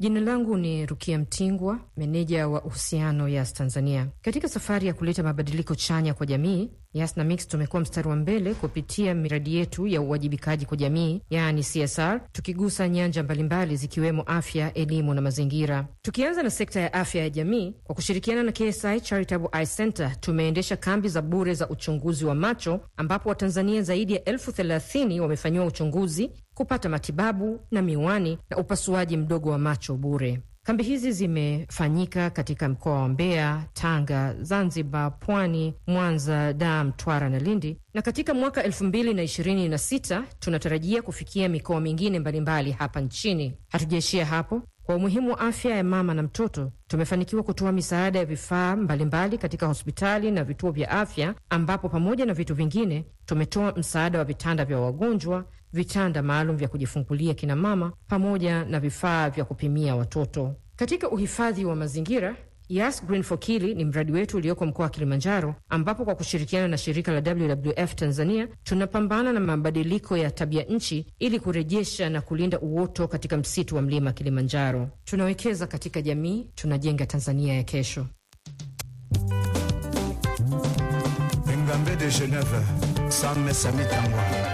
Jina langu ni Rukia Mtingwa, meneja wa uhusiano Yas Tanzania. Katika safari ya kuleta mabadiliko chanya kwa jamii, Yas na Mix tumekuwa mstari wa mbele kupitia miradi yetu ya uwajibikaji kwa jamii, yaani CSR, tukigusa nyanja mbalimbali zikiwemo afya, elimu na mazingira. Tukianza na sekta ya afya ya jamii, kwa kushirikiana na KSI Charitable Eye Center tumeendesha kambi za bure za uchunguzi wa macho ambapo Watanzania zaidi ya elfu thelathini wamefanyiwa uchunguzi, kupata matibabu na miwani na upasuaji mdogo wa macho bure. Kambi hizi zimefanyika katika mkoa wa Mbeya, Tanga, Zanzibar, Pwani, Mwanza, Dar, Mtwara na Lindi, na katika mwaka elfu mbili na ishirini na sita tunatarajia kufikia mikoa mingine mbalimbali hapa nchini. Hatujaishia hapo. Kwa umuhimu wa afya ya mama na mtoto, tumefanikiwa kutoa misaada ya vifaa mbalimbali katika hospitali na vituo vya afya, ambapo pamoja na vitu vingine tumetoa msaada wa vitanda vya wagonjwa, vitanda maalum vya kujifungulia kina mama, pamoja na vifaa vya kupimia watoto. Katika uhifadhi wa mazingira Yas Green for Kili ni mradi wetu ulioko mkoa wa Kilimanjaro, ambapo kwa kushirikiana na shirika la WWF Tanzania tunapambana na mabadiliko ya tabia nchi ili kurejesha na kulinda uoto katika msitu wa mlima Kilimanjaro. Tunawekeza katika jamii, tunajenga Tanzania ya kesho. Engambe de Genève, Sam Mesami Tangwa.